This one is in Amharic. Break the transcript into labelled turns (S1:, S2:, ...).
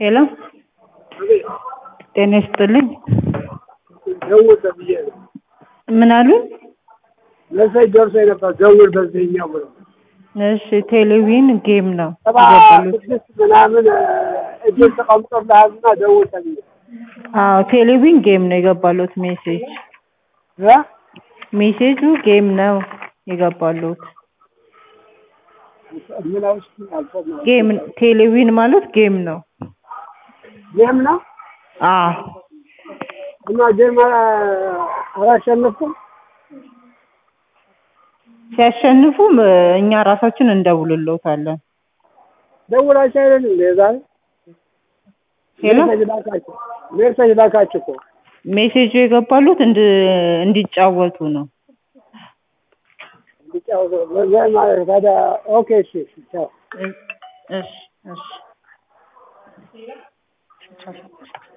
S1: ሄሎ ጤና ይስጥልኝ።
S2: ደውል ተብዬ ነው።
S1: ምን አሉኝ?
S2: መሰጅ ደርሶ ነበር ደውል በዚህኛው ብሎ
S1: እሺ ቴሌቪዥን ጌም ነው
S2: ሰባ
S1: የገባሉት።
S2: ስድስት ምናምን እጅን ተቀምጦልሃልና ደውል ተብዬ
S1: አዎ ቴሌቪዥን ጌም ነው የገባሉት ሜሴጅ
S2: እ
S1: ሜሴጁ ጌም ነው የገባሉት።
S2: ምን አውስ አልሰማሁም።
S1: ጌም ቴሌቪዥን ማለት ጌም ነው።
S2: ጌም ነው
S1: አዎ
S2: እና ጌም አላሸነፍኩም።
S1: ሲያሸንፉም እ፣ እኛ ራሳችን እንደውልሎታለን።
S2: ደውላችሁ አይደል እንደ ዛሬ
S1: ሄሎ
S2: ሜሴጅ ላካችሁ ሜሴጅ ላካችሁ እኮ
S1: ሜሴጁ የገባሉት እንድ እንዲጫወቱ ነው።
S2: እንዲጫወቱ በዚያ ማለት ታዲያ ኦኬ እሺ እሺ ቻው
S1: እሺ እሺ